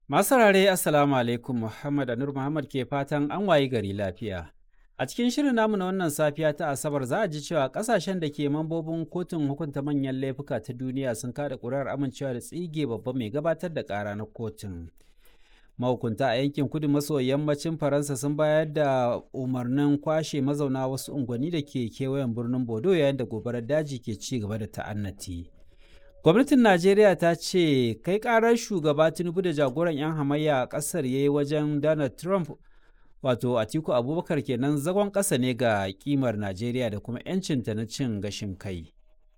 Masu rare Assalamu alaikum Muhammad Anur Muhammad ke fatan an wayi gari lafiya. A cikin shirin namu na wannan safiya ta Asabar za a ji cewa kasashen da ke mambobin kotun hukunta manyan laifuka ta duniya sun kada ƙuri'ar amincewa da tsige babban mai gabatar da ƙara na kotun. Mahukunta a yankin kudu maso yammacin Faransa sun bayar da umarnin kwashe mazauna wasu unguwanni da ke kewayen birnin Bodo yayin da gobarar daji ke ci gaba da ta'annati. gwamnatin najeriya ta ce kai karar shugaba tinubu da jagoran 'yan hamayya a kasar ya yi wajen donald trump wato atiku abubakar kenan zagon ƙasa ne ga kimar najeriya da kuma 'yancinta na cin gashin kai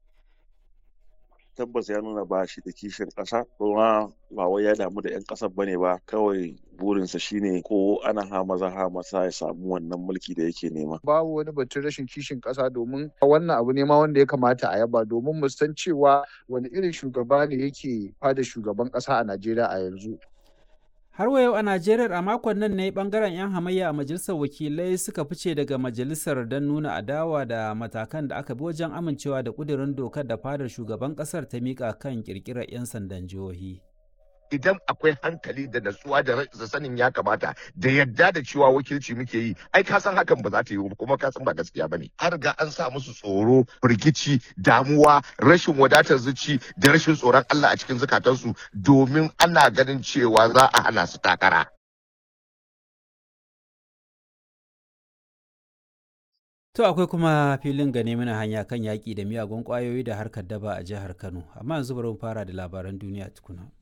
tabbas ya nuna ba shi da kishin ƙasa kuma ba wai ya damu da 'yan ƙasar bane ba kawai burinsa shine ko ana ha maza ha masa ya samu wannan mulki da yake nema babu wani batun rashin kishin ƙasa domin wannan abu ne ma wanda ya kamata a yaba domin mu san cewa wani irin shugaba ne yake fada shugaban ƙasa a Najeriya a yanzu har wa yau a najeriya a makon nan ne bangaren 'yan hamayya a majalisar wakilai suka fice daga majalisar don nuna adawa da matakan da aka bi wajen amincewa da kudirin dokar da fadar shugaban kasar ta mika kan kirkirar 'yan sandan jihohi idan akwai hankali da natsuwa da sanin ya kamata da yadda da cewa wakilci muke yi ai ka san hakan ba za ta yi kuma ka san ba gaskiya bane an riga an sa musu tsoro firgici damuwa rashin wadatar zuci da rashin tsoron Allah a cikin zukatansu domin ana ganin cewa za a hana su takara To akwai kuma filin gane mana hanya kan yaƙi da miyagun ƙwayoyi da harkar daba a jihar Kano, amma yanzu bari mu fara da labaran duniya tukuna.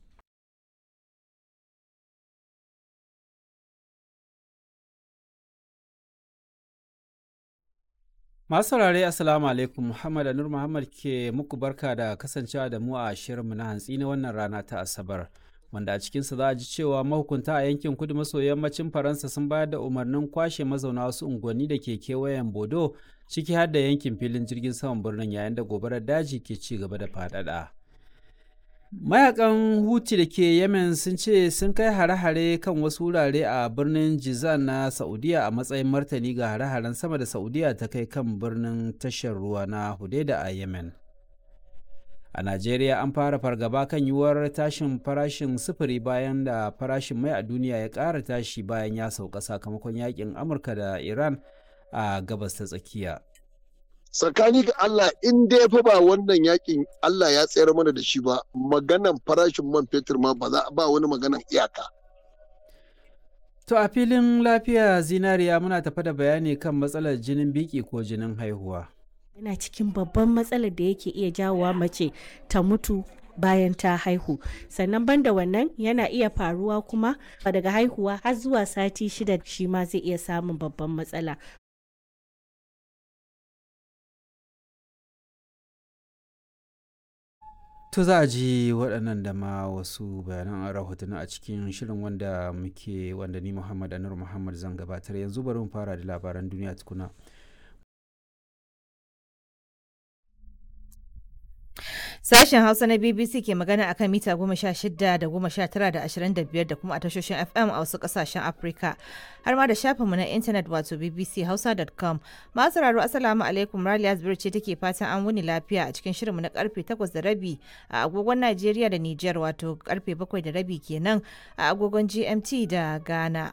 Masu saurare Assalamu alaikum Muhammad Anur Muhammad ke muku barka da kasancewa da mu a shirinmu na hantsi na wannan rana ta Asabar. Wanda a cikinsa za a ji cewa mahukunta a yankin kudu maso yammacin Faransa sun bayar da umarnin kwashe mazauna wasu unguwanni da ke kewayen Bodo ciki har da yankin filin jirgin saman birnin yayin da gobarar daji ke ci gaba da faɗaɗa. mayakan huti da ke yemen sun ce sun kai hare-hare kan wasu wurare a birnin jizan na saudiya a matsayin martani ga hare-haren sama da saudiya ta kai kan birnin tashar ruwa na hudaida a yemen a najeriya an fara fargaba kan yiwuwar tashin farashin sufuri bayan da farashin mai a duniya ya ƙara tashi bayan ya sauka sakamakon yakin amurka da iran a gabas ta tsakiya tsakani ga Allah in dai fa ba wannan yakin Allah ya tsayar mana da shi ba maganan farashin man fetur ma ba za ba wani maganan iyaka. To a filin lafiya zinariya muna tafa da bayani kan matsalar jinin biki ko jinin haihuwa. Yana cikin babban matsalar da yake iya jawowa mace ta mutu bayan ta haihu sannan banda wannan yana iya faruwa kuma daga haihuwa har zuwa sati shida shi ma zai iya samun babban matsala To za a ji waɗannan da ma wasu bayanan rahotanni a cikin shirin wanda muke wanda ni Muhammad Anur Muhammad zan gabatar yanzu bari mu fara da labaran duniya tukuna. Sashen Hausa na BBC ke magana akan mita goma sha shida da goma sha tara da ashirin da biyar da kuma a tashoshin FM a wasu kasashen Afirka. Har ma da shafinmu na intanet wato bbchausa.com. Masu sauraro Assalamu alaikum Raliya Zubir ce take fatan an wuni lafiya a cikin shirinmu na karfe takwas da rabi a agogon Najeriya da Nijar wato karfe bakwai da rabi kenan a agogon GMT da Ghana.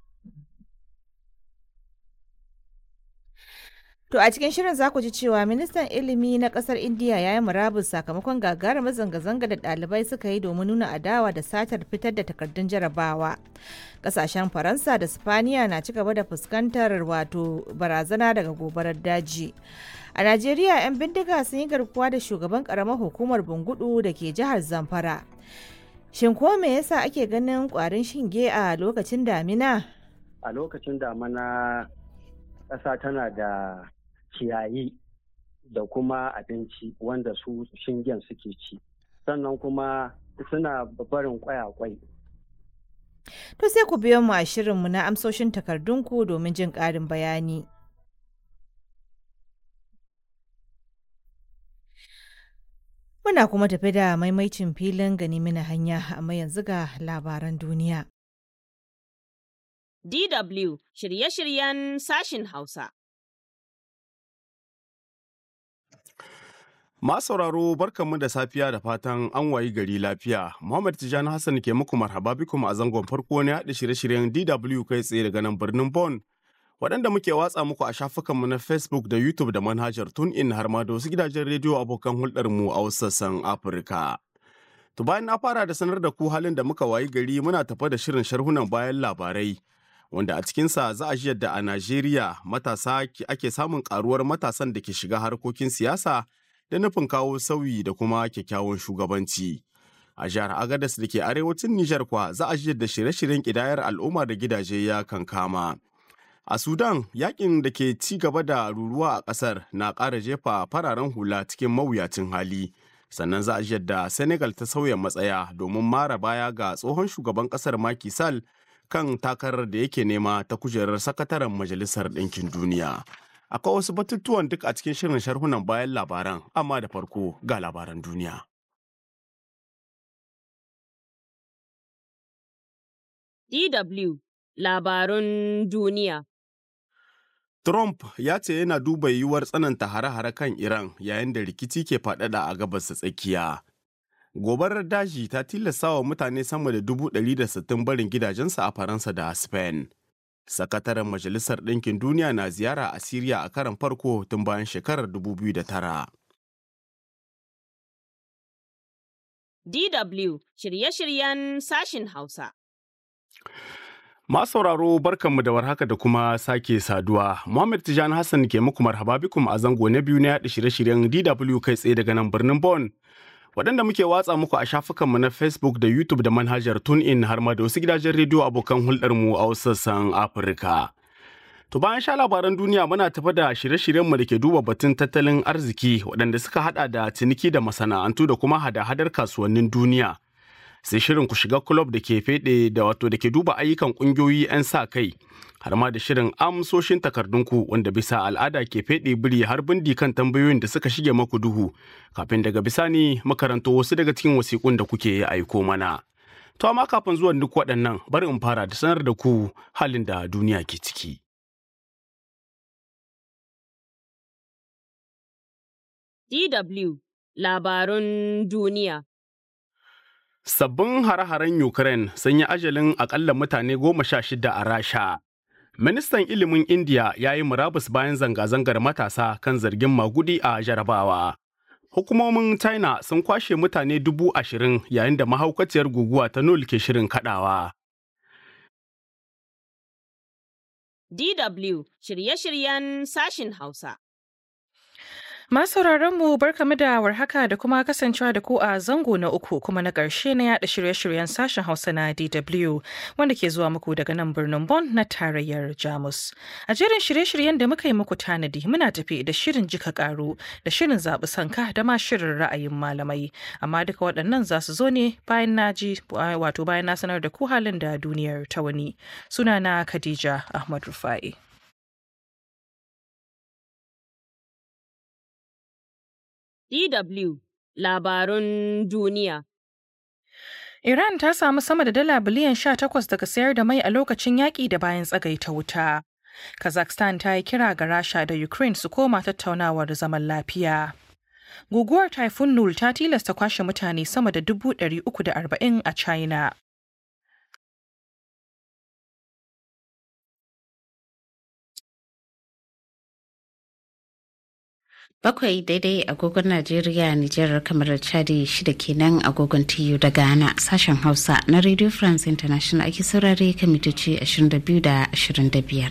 To a cikin shirin za ku ji cewa ministan ilimi na kasar Indiya ya yi murabus sakamakon gagarumar zanga-zanga da ɗalibai suka yi domin nuna adawa da satar fitar da takardun jarabawa. Kasashen Faransa da Spaniya na ci gaba da fuskantar wato barazana daga gobarar daji. A Najeriya 'yan bindiga sun yi garkuwa da shugaban karamar hukumar Bungudu da ke jihar Zamfara. Shin ko me yasa ake ganin kwarin shinge a lokacin damina? A lokacin damina ƙasa tana da ciyayi da kuma abinci wanda su shingen suke ci sannan kuma suna barin kwaya-kwai. To sai ku biyo mu a shirinmu na amsoshin takardunku domin jin ƙarin bayani. Muna kuma tafi da maimaicin filin gani mina hanya amma yanzu ga labaran duniya. DW shirye-shiryen sashin Hausa. Masu sauraro barkanmu da safiya da fatan an wayi gari lafiya. Muhammad Tijani Hassan ke muku marhaba bikum a zangon farko ne haɗa shirye-shiryen DW kai tsaye daga nan birnin Bon. Waɗanda muke watsa muku a shafukanmu na Facebook da YouTube da manhajar TuneIn har ma da wasu gidajen rediyo abokan hulɗarmu a wasu sassan Afirka. To bayan na fara da sanar da ku halin da muka wayi gari muna tafa da shirin sharhunan bayan labarai. Wanda a cikinsa za a ji yadda a Najeriya matasa ake samun karuwar matasan da ke shiga harkokin siyasa da nufin kawo sauyi da kuma kyakkyawan shugabanci. A jihar Agadas da ke arewacin Nijar kwa za a ji yadda shirye-shiryen ƙidayar al'umma da gidaje ya kankama. A Sudan, yakin da ke ci gaba da ruruwa a ƙasar na ƙara jefa fararen hula cikin mawuyacin hali. Sannan za a ji yadda Senegal ta sauya matsaya domin mara baya ga tsohon shugaban ƙasar Macky Sall kan takarar da yake nema ta kujerar sakataren Majalisar Ɗinkin Duniya. Akwai wasu batutuwan duk a cikin shirin sharhunan bayan labaran, amma da farko ga labaran duniya. DW Labarun Duniya Trump ya ce yana duba yiwuwar tsananta hare-hare kan Iran yayin da rikici ke faɗaɗa a gabas tsakiya. Gobarar daji ta tilasta wa mutane sama da dubu ɗari da sittin barin gidajensu a Faransa da Spain. Sakataren Majalisar Ɗinkin Duniya na ziyara a Siriya a karan farko tun bayan shekarar 2009. DW shirye-shiryen sashin Hausa. Masu sauraro barkanmu da warhaka da kuma sake saduwa. Muhammad Tijan Hassan ke muku marhaba bikum a zango na biyu na yaɗa shirye-shiryen DW kai tsaye daga nan birnin Bon. Waɗanda muke watsa muku a shafukanmu na Facebook da YouTube da manhajar TuneIn har ma da wasu gidajen rediyo abokan hulɗarmu a wasu sassan Afirka. To bayan sha labaran duniya muna tafa da shirye-shiryenmu da ke duba batun tattalin arziki waɗanda suka haɗa da ciniki da masana'antu da kuma hada-hadar kasuwannin duniya. sai shirin ku shiga club da ke fede da wato da ke duba ayyukan kungiyoyi 'yan sa kai har ma da shirin amsoshin takardunku wanda bisa al'ada ke fede biri har bindi kan tambayoyin da suka shige maku duhu kafin daga bisani makaranto wasu daga cikin wasiƙun da kuke aiko mana. To amma kafin zuwan duk waɗannan bari in fara da sanar da ku halin da duniya ke ciki. DW Labarun Duniya Sabbin hare-haren Ukraine sun yi ajalin akalla mutane goma sha shida a Rasha. Ministan ilimin India ya yi murabus bayan zanga-zangar matasa kan zargin magudi a jarabawa. Hukumomin China sun kwashe mutane dubu ashirin yayin da mahaukaciyar guguwa ta Nul ke shirin kadawa. DW shirye-shiryen sashin Hausa. Masu mu barkamu da warhaka da kuma kasancewa da ku a zango na uku kuma na ƙarshe na yada shirye-shiryen sashen Hausa na DW wanda ke zuwa muku daga nan birnin Bonn na tarayyar Jamus. A jerin shirye-shiryen da muka yi muku tanadi muna tafi da shirin jika karu da shirin zaɓi sanka da ma shirin ra'ayin malamai. Amma duka waɗannan za su zo ne bayan na ji wato bayan na sanar da ku halin da duniyar ta wani. Sunana Khadija Ahmad Rufai. DW Labarun Duniya. Iran ta samu sama da dala biliyan 18 daga sayar da mai a lokacin yaƙi da bayan tsagaita wuta. Kazakhstan ta yi kira ga Rasha da Ukraine su koma tattaunawar zaman lafiya. Guguwar Typhoon Nul ta tilasta kwashe mutane sama da 340 a China. Bakwai daidai agogon Najeriya, Nijar, kamar Chadi shida kenan agogon TU da Ghana sashen Hausa na Radio France International ake saurare kan mitoci 22 da 25.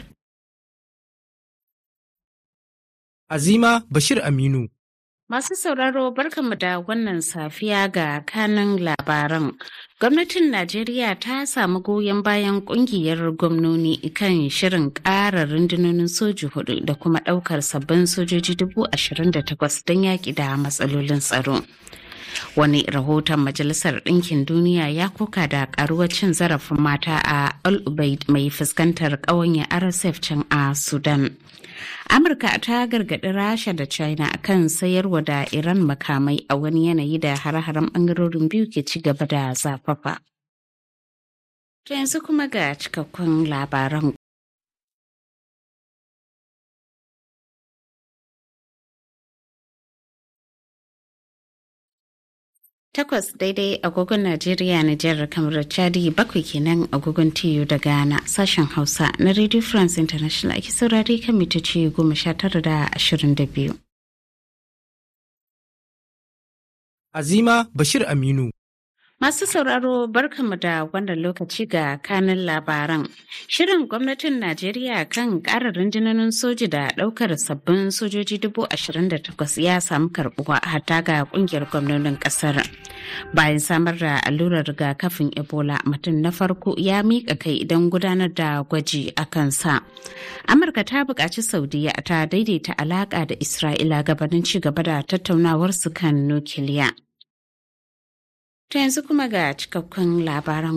Azima Bashir Aminu. Masu sauraro barkanmu da wannan safiya ga kanin labaran. Gwamnatin Najeriya ta samu goyon bayan kungiyar gwamnoni kan shirin ƙara rundunonin soji hudu da kuma ɗaukar sabbin sojoji dubu ashirin da takwas don yaƙi da matsalolin tsaro. Wani rahoton Majalisar Ɗinkin Duniya ya koka da ƙaruwar cin zarafin mata a Al Ubaid mai fuskantar ƙawanya RSF can a Sudan. Amurka ta gargaɗi Rasha da China kan sayarwa da Iran makamai a wani yanayi da hare-haren ɓangarorin biyu ke ci gaba da zafafa. To yanzu kuma ga cikakkun labaran Takwas daidai agogon Najeriya, Nijar, kamar Chadi bakwai kenan agogon TU da Ghana sashen Hausa na Radio France International ake saurari kan mitoci goma sha tara da ashirin da biyu. Azima Bashir Aminu. Masu sauraro barkanmu da wannan lokaci ga kanin labaran. Shirin gwamnatin Najeriya kan ƙara rundunonin soji da ɗaukar sabbin sojoji dubu ashirin da takwas ya samu karɓuwa hatta ga ƙungiyar gwamnonin ƙasar. Bayan samar da allurar rigakafin Ebola mutum na farko ya miƙa kai don gudanar da gwaji a kansa. Amurka ta buƙaci Saudiya ta daidaita alaƙa da Isra'ila gabanin ci gaba da tattaunawarsu kan nukiliya. To yanzu kuma ga cikakkun labaran.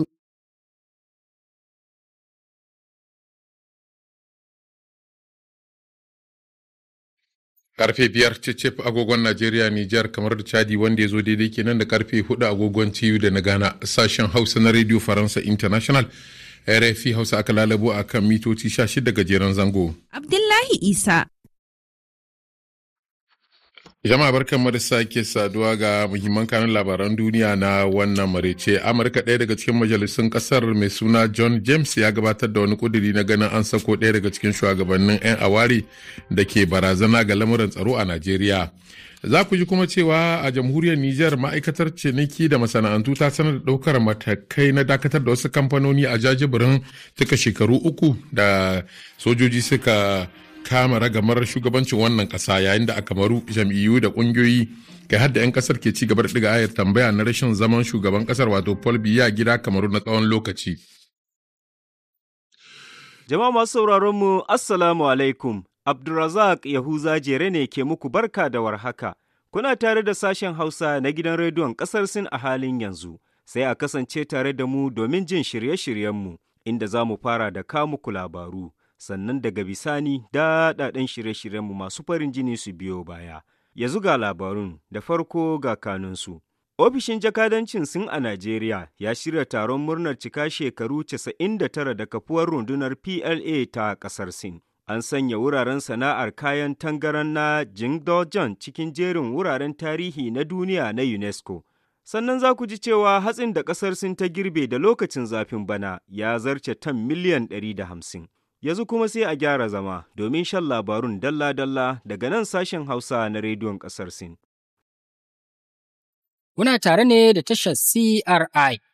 Karfe biyar cicif agogon Najeriya Nijar kamar da Chadi wanda ya zo daidai kenan da karfe hudu agogon TU da na Ghana sashen Hausa na Radio Faransa International. RFI Hausa aka lalabo a kan mitoci 16 gajeren zango. Abdullahi Isa. Jama'a barkan da sake saduwa ga muhimman kanun labaran duniya na wannan marece. Amurka ɗaya daga cikin majalisun ƙasar mai suna John James ya gabatar da wani kuduri na ganin an sako ɗaya daga cikin shugabannin 'yan awari da ke barazana ga lamuran tsaro a Najeriya. Za ku ji kuma cewa a jamhuriyar Nijar ma'aikatar ciniki da masana'antu ta sanar da ɗaukar matakai na dakatar da wasu kamfanoni a jajibirin cika shekaru uku da sojoji suka kama ragamar shugabancin wannan kasa yayin da a kamaru jam'iyyu da kungiyoyi kai hadda 'yan kasar ke ci gaba da ɗiga ayar tambaya na rashin zaman shugaban kasar wato paul biya gida kamaru na tsawon lokaci jama'a masu sauraron mu assalamu alaikum abdulrazak yahuza jere ne ke muku barka da warhaka kuna tare da sashen hausa na gidan rediyon kasar sin a halin yanzu sai a kasance tare da mu domin jin shirye-shiryenmu inda za mu fara da kamuku labaru sannan daga bisani daɗaɗen shirye-shiryenmu masu farin jini su biyo baya. Yanzu ga labarun da farko ga kanunsu. Ofishin jakadancin Sin a Najeriya ya shirya taron murnar cika shekaru 99 da kafuwar rundunar PLA ta ƙasar Sin. An sanya wuraren sana'ar kayan tangaran na Jingdojon cikin jerin wuraren tarihi na duniya na UNESCO. Sannan za ku ji cewa hatsin da ƙasar Sin ta girbe da lokacin zafin bana ya zarce tan miliyan 150. yanzu kuma sai a gyara zama domin shan labarun dalla-dalla daga nan sashen Hausa na rediyon ƙasar Sin. Kuna tare ne da tashar CRI